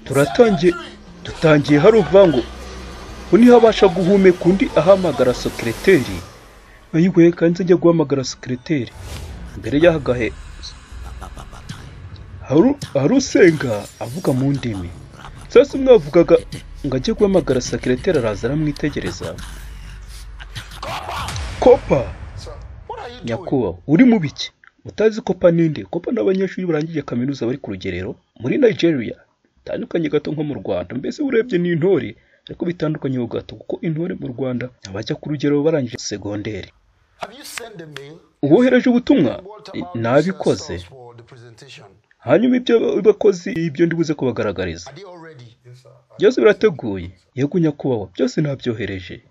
turatangiye dutangiye hari uvango ngo niho abasha guhumeka undi ahamagara sekereteri ayiwe kanze njya guhamagara sekereteri mbere y'aho gahe haru- hari usenga avuga mu ndimi sasa mwavugaga ngo ajye guhamagara sekereteri araza aramwitegereza kopa nyakubahwa uri mu biki utazi kopa ninde kopa ni abanyeshuri barangije kaminuza bari ku rugerero muri nigeria bitandukanye gato nko mu rwanda mbese urebye ni intore ariko bitandukanye ho gato kuko intore mu rwanda abajya ku rugerero barangije segonderi uwohereje ubutumwa I- nabikoze hanyuma ibyo bakozi ibyo ndibuze kubagaragariza byose birateguye yego nyakubahwa byose nabyohereje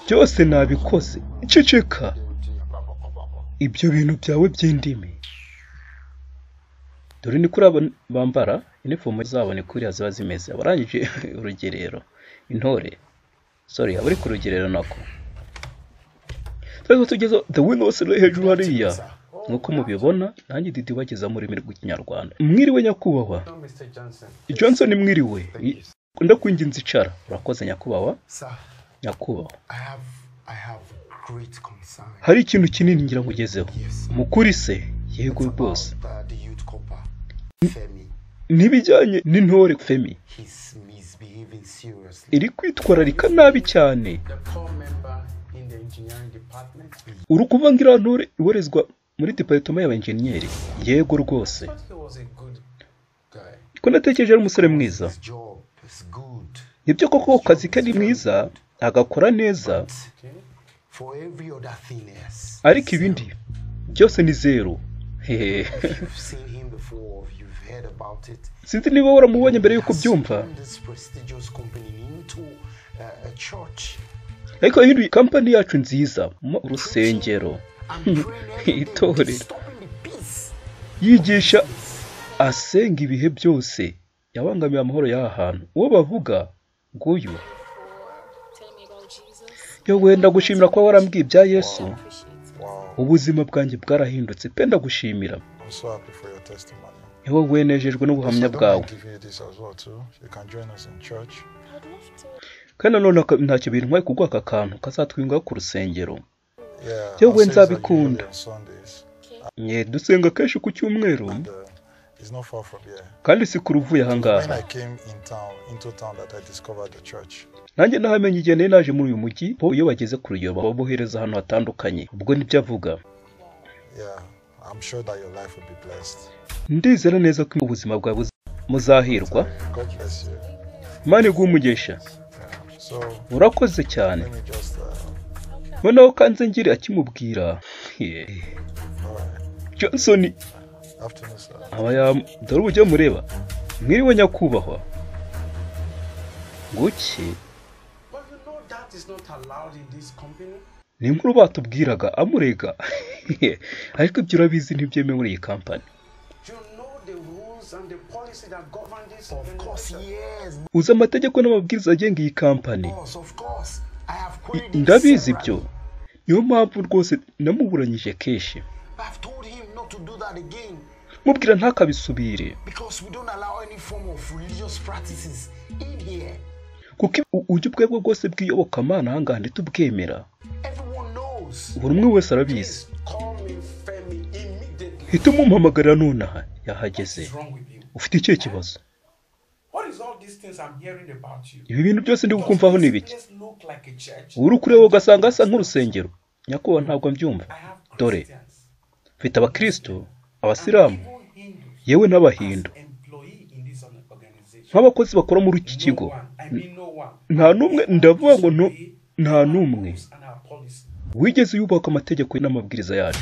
byose nabikoze ceceka ibyo bintu byawe by'indimi dore ni kuri aba bambara inifomu zabo ni kuriya ziba zimeze abarangije urugerero intore sorry abari ku rugerero nako twese tugeze the windows iri hejuru hariya nk'uko mubibona nanjye didi bageza mu rurimi rw'ikinyarwanda mwiriwe nyakubahwa johnson mwiriwe ndakwinginze icara urakoze nyakubahwa nyakubahwa hari ikintu kinini ngira ngo ugezeho mukuri se yego rwose n'ibijyanye n'intore femi iri kwitwararika nabi cyane uri kuvuga ngo iriya ntore ibarizwa muri diparitoma y'abenjeniyeri yego rwose ko natekereje ari umusore mwiza nibyo koko ku kazi ke ari mwiza agakora neza ariko ibindi byose ni zeru hehe sinzi niba waramubonye mbere y'uko ubyumva ariko hino kampani yacu nziza mu urusengero itorero yigisha asenga ibihe byose yabangamiye amahoro y'aha hantu uwo bavuga nguyu yo wenda gushimira kuba warambwiye ibya yesu ubuzima bwanjye bwarahindutse pe ndagushimira I'm so happy for your testimony. yewe wenejejwe Pastor, n'ubuhamya don't bwawe mind giving you this as well too. You can join us in church. kandi nanone aka- ntacyo bintwaye kuguha aka kantu kazatwingaho ku rusengero Yeah. Yo, our when sales are Zabikunda. usually on Sundays. Mwe dusenga kenshi ku cyumweru And, uh, it's not far from here. kandi si kure uvuye ahangaha When I came in town, into town, that I discovered the church. nanjye nahamenye igihe nari naje muri uyu mujyi bo iyo bageze ku ruyoba babohereza ahantu hatandukanye ubwo nibyo avuga Yeah. I'm sure that your life will be blessed. ndizera neza ko ubuzima bwawe buza- muzahirwa God bless you. imana iguha umugisha Yeah. So urakoze cyane let me just. Uh, noneho kanze ngire akimubwira ye, all right. johnson Afternoon, sir. aba yam- dore uburyo mureba mwiriwe nyakubahwa nguki But you know that is not allowed in this company. ni inkuru batubwiraga amurega ariko ibyo urabizi ntibyemewe muri iyi kampani You know the rules and the policy that govern this Of course, yes. uzi amategeko n'amabwiriza agenga iyi kampani Boss, of course. I have I- queried him ndabizi severally. ibyo niyo mpamvu rwose namuburanyije kenshi I've told him not to do that again mubwira ntakabisubire because we don't allow any form of religious practices in here. kuko u- uburyo ubwo aribwo bwose bw'iyobokamana ahangaha ntitubwemera Everyone knows. buri umwe wese arabizi Call me Femi immediately. hita umumpamagarira nonaha yahageze What's wrong with you? ufite ikihe kibazo What is all these things I'm hearing about you? ibi bintu byose ndi gukumvaho ni Does ibiki this place look like a church? uri kureba ugasanga hasa nk'urusengero nyakubahwa ntabwo mbyumva I have Dore. Christians. mfite abakristo abasilamu Even Hindus. yewe n'abahindu nk'abakozi bakora muri iki kigo nta n'umwe ndavuga ngo ntu- nta n'umwe wigeze yubaka amategeko n'amabwiriza yacu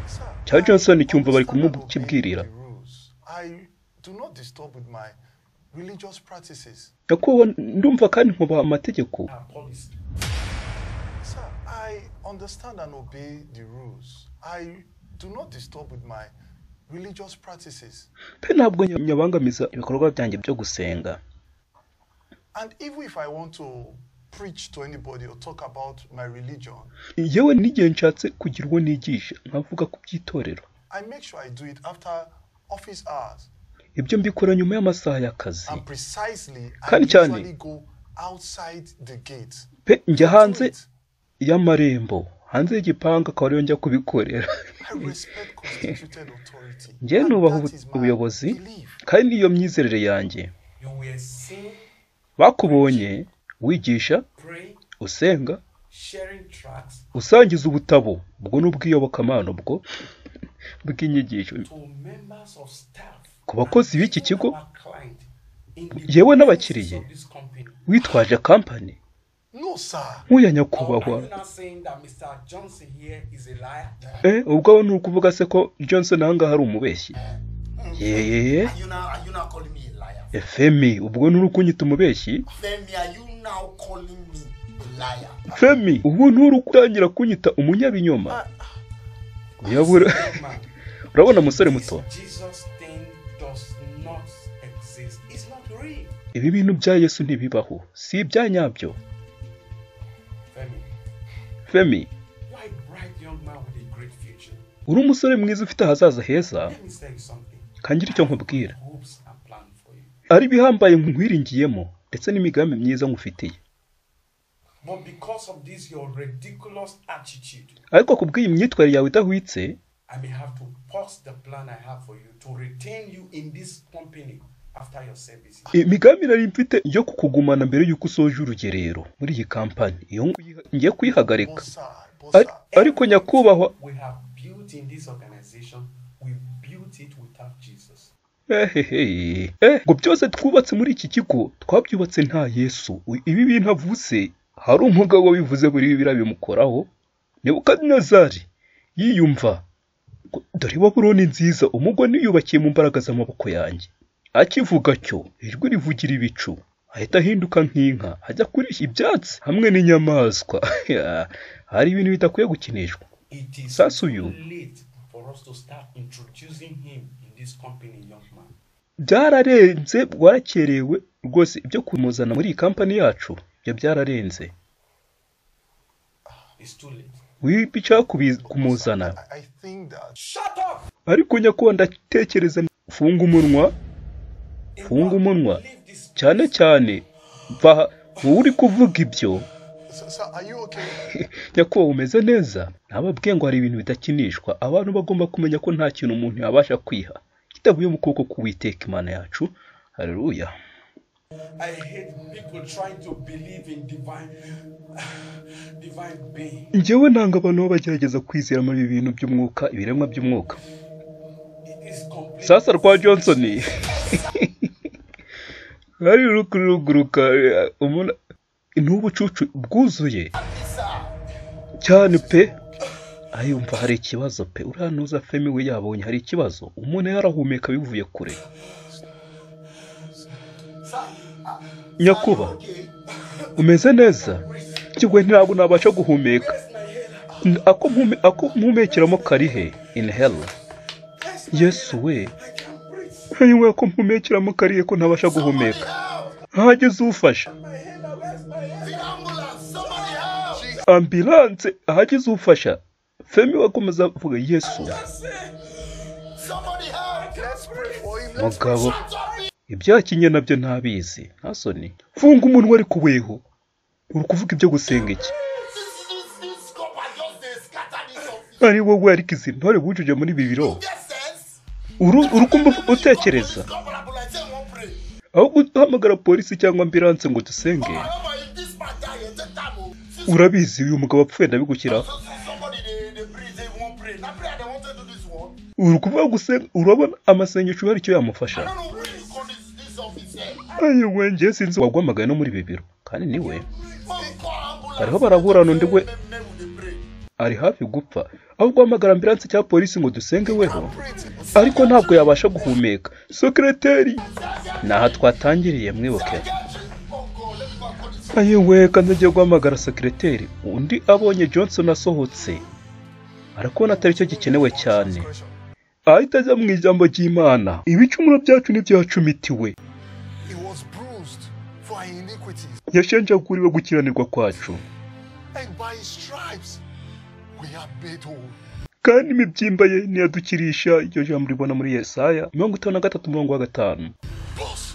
Sir, cya I Johnson cyumva bari understand and obey kumukibwirira. the rules. I do not disturb with my religious practices. nyakubahwa ndumva kandi nkubaha amategeko Sir, I understand and obey the rules. I do not disturb with my religious practices. pe ntabwo nya- nyabangamiza ibikorwa byanjye byo gusenga And even if I want to preach to anybody or talk about my religion, yewe n'igihe nshatse kugira uwo nigisha nkavuga ku by'itorero I make sure I do it after office hours. ibyo mbikora nyuma y'amasaha y'akazi And precisely, I Kandi cyane. usually go outside the gate. pe njya hanze Wait, y'amarembo hanze y'igipangu akaba ariyo njya kubikorera I respect constituted authority. njyewe and nubaha that ubu- is my ubuyobozi belief. kandi n'iyo myizerere yanjye You will sing, bakubonye wigisha pray, usenga sharing tracts usangiza ubutabo ubwo ni ubwiyobokamana ubwo bw'inyigisho to members of staff. Ku bakozi b'iki kigo, Our client in the yewe premises n'abakiriye. of this company. witwaje kampani No, sir. nk'uya Or nyakubahwa Are you not saying that Mr. Johnson here is a liar? eh ubwo ni ukuvuga se ko johnson ahangaha ari umubeshyi yeye Are you now are you now calling me a liar? femi ubwo ni urukunyita umubeshyi Femi, are you now calling me a liar? femi ubu nturukutangira kunyita umunyabinyoma uyabura Man, urabona musore muto this Jesus thing does not exist. It's not real. ibi bintu bya yesu ntibibaho si ibya nyabyo Femi, femi you are a bright young man with a great future. uri umusore mwiza ufite ahazaza heza Let me tell you something. kangira icyo nkubwira Hopes and plan for you. ari ibihambaye nkwiringiyemo ndetse n'imigambi myiza nkufitiye But because of this, your ridiculous attitude, ariko ku bw'iyi myitwarire yawe idahwitse I may have to pause the plan I have for you to retain you in this company after your service. imigambi nari mfite yo kukugumana mbere y'uko usoje urugerero muri iyi kampani iyo ngiye- ngiye kuyihagarika But, sir, but, sir, Ari- ariko nyakubahwa We have built in this organization, we built it without Jesus. ehehe eh ngo byose twubatse muri iki kigo twabyubatse nta yesu U- ibi bintu avutse hari umugabo wabivuze buri bibiri bimukoraho nebukadinezari yiyumva ngo, dore babuloni nziza umugo niyubakiye mu mbaraga z'amaboko yanjye akivuga atyo ijwi rivugira ibicu ahita ahinduka nk'inka ajya kurisha ibyatsi hamwe n'inyamaswa Ya, hari ibintu bidakwiye gukinishwa It is That's who too you- late for us to start introducing him in this company, young man. byararenze bwarakerewe rwose ibyo kumuzana muri iyi kampani yacu ibyo byararenze It's too late. wipi icyakubiza sir, kumuzana I, I think that Shut up! ariko nyakubahwa ndatekereza funga umunwa funga umunwa Leave this. cyane cyane va aha. wowe uri kuvuga ibyo sir, sir, are you okay? nyakubahwa umeze neza ntababwiye ngo hari ibintu bidakinishwa abantu bagomba kumenya ko nta kintu umuntu yabasha kwiha kitavuye mu kuboko k'uwiteka imana yacu hareruya I hate people trying to believe in divine, divine being. njyewe nanga abantu baba bagerageza kwizera muri ibi bintu by'umwuka ibiremwa by'umwuka It is complete. sasa rwa johnson hari rukuruguruka umuntu n'ubucucu bwuzuye cyane pe ayumva hari ikibazo pe uranuza femi we yabonye hari ikibazo umuntu yarahumeka bivuye kure Sir, uh, nyakuba okay. umeze neza kigo ntabwo nabasha guhumeka N- ako mpume- ako mpumekeramo karihe inhale yesu we ntiwe ko mpumekeramo karihe ko ntabasha guhumeka hageze ufasha Somebody help! ambilanse ahageze ufasha femi we akomeza avuga yesu Somebody help! Let's pray for him. Let's mugabo ibyakinye nabyo ntabizi nta soni funga umuntu wari kuweho uri kuvuga ibyo gusenga iki This this this cup I just they scatter this office. ari wowe ariko izi ntore wujuje muri ibi biro Get sense. uru uri kumva utekereza Come on, Abula, I say one pray. aho guhamagara polisi cyangwa ambilanse ngo dusenge However, if this man die, you take time. oh. Since urabizi uyu mugabo apfuye ndabigukiraho so- so somebody they they pray, they won't pray. Now pray, they want to do this one. uri kuvuga gusenga urabona amasengesho hari icyo yamufasha I don't know who you ayiwe njye call this this office here. sinzi wagwamagaye no muri ibi biro kandi niwe When we call ambulance, Bariho baraburana undi we- men- men will dey pray. ari hafi gupfa aho guhamagara ambilanse cyangwa polisi ngo dusenge weho pray to- ariko ntabwo yabasha guhumeka sekireteri ni aha twatangiriye mwibuke Oh God, let me go and call this. ayewe kandi agiye guhamagara sekireteri undi abonye johnson asohotse arakubona atari cyo gikenewe cyane ahita ajya mu ijambo ry'imana ibicumuro byacu ntibyacumitiwe He was bruised for our iniquities, yashenjaguriwe gukiranirwa kwacu and by his stripes we are made whole. kandi imibyimba ye niyadukirisha iryo jambo ribona muri yesaya mirongo itanu na gatatu umurongo wa gatanu Thus,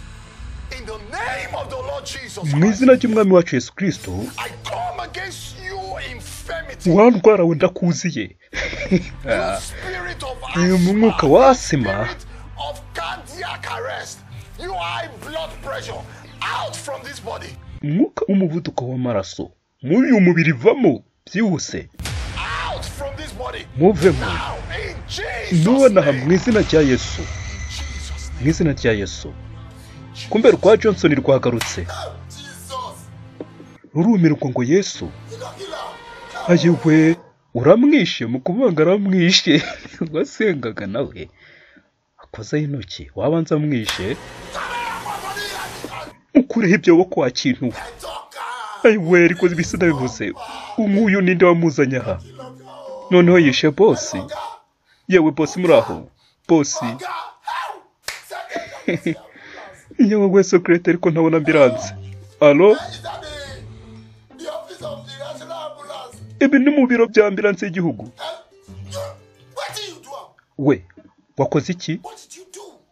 in the name of the Lord Jesus mu Christ, izina ry'umwami wacu yesu kirisito I come against you, infirmity, wa ndwara we ndakuziye you spirit of uyu mu mwuka asthma, wasima spirit of cardiac arrest, you high blood pressure, out from this body. umwuka w'umuvuduko w'amaraso muri uyu mubiri vamo byihuse out from this body. muvemo Now, in Jesus' nonaha mu name. izina rya yesu Jesus' mu izina rya yesu kumbe rwa johnson rwagarutse rurumirwa ngo yesu ayewe uramwishe mu kuvuga aramwishe wasengaga nawe akozaho intoki wabanza amwishe mukureho ibyo wo kwa kintu we ayewe ariko ibisa nabivuze nk'uyu ninde wamuzanye aha noneho yishe bosi yewe bosi muri aho bosi yewe we sekirete ariko ntabona ambiranse alo ibi ni mu biro bya ambiranse y'igihugu we wakoze iki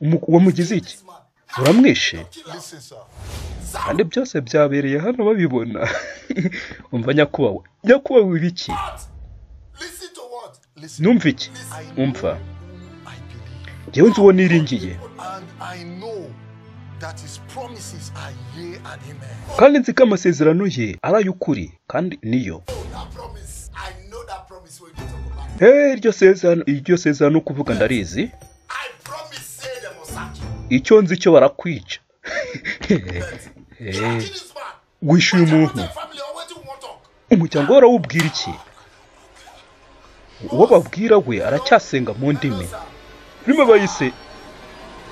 Umu- wamugize iki uramwishe Listen, sir. kandi byose byabereye hano babibona umva nyakubahwa nyakubahwa ibi iki Listen. numva iki I know, umva I believe, ngewe nzi uwo niringiye and I know that His promises are yea and amen. kandi nzi ko amasezerano ye ari ay'ukuri kandi niyo hey, iryo sezerano iryo sezerano ni ukuvuga ndarizi icyo nzi cyo barakwica Eh, wishyuye umuntu umuryango we urawubwira iki uwo babwira we aracyasenga mu ndimi rimwe bayise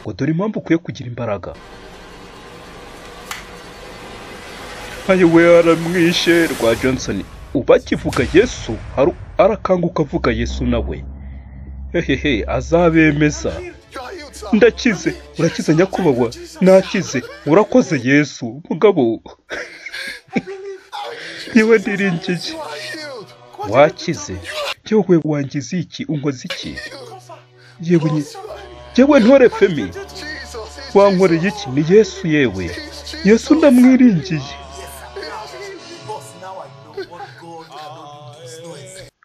ngo dore impamvu ukwiye kugira imbaraga ayo we aramwishe rwa johnson uba akivuga yesu haru- arakanguka avuga yesu nawe hehehe azabemeza You are healed, sir. ndakize urakize nyakubahwa nakize urakoze yesu mugabo niwe ndiringiye You are healed. wakize yewe wangize iki unkoze iki yewe nye- Jesus, yewe ntore femi it's wankoreye iki ni yesu yewe Jesus, Jesus. yesu ndamwiringiye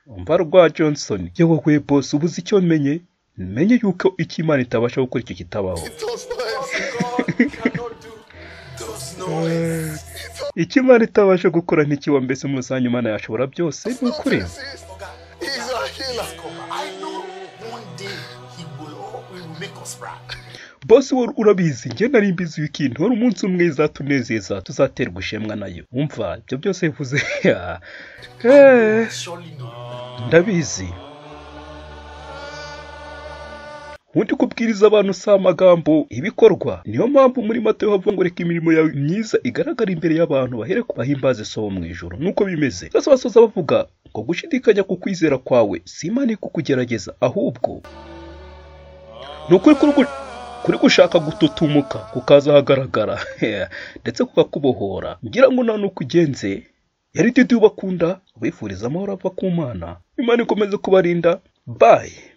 umva rwa johnson yewe we bose ubuze icyo menye menye yuko icyo imana itabasha gukora icyo kitabaho It does not exist. icyo imana itabasha gukora ntikiba mbese mu rusange imana yashobora byose ni ukuri exist. He's a healer. bose wowe urabizi njye nari mbizi yuko iyi ntore umunsi umwe izatunezeza tuzaterwa ishemwa nayo umva ibyo byose bivuze Eh. ndabizi ubundi kubwiriza abantu si amagambo ibikorwa niyo mpamvu muri matayo havuga ngo reka imirimo yawe myiza igaragara imbere y'abantu bahere ku bahimbaze sobo mu ijoro nuko bimeze bose basoza bavuga ngo gushidikanya ku kwizera kwawe si imana iri kukugerageza ahubwo ni ukuri kuri gu- kuri gushaka gututumuka kukaza ahagaragara ndetse kukakubohora ngira ngo nta n'uko ugenze yari titi ubakunda ubifuriza amahoro ava ku mana imana ikomeze kubarinda bayi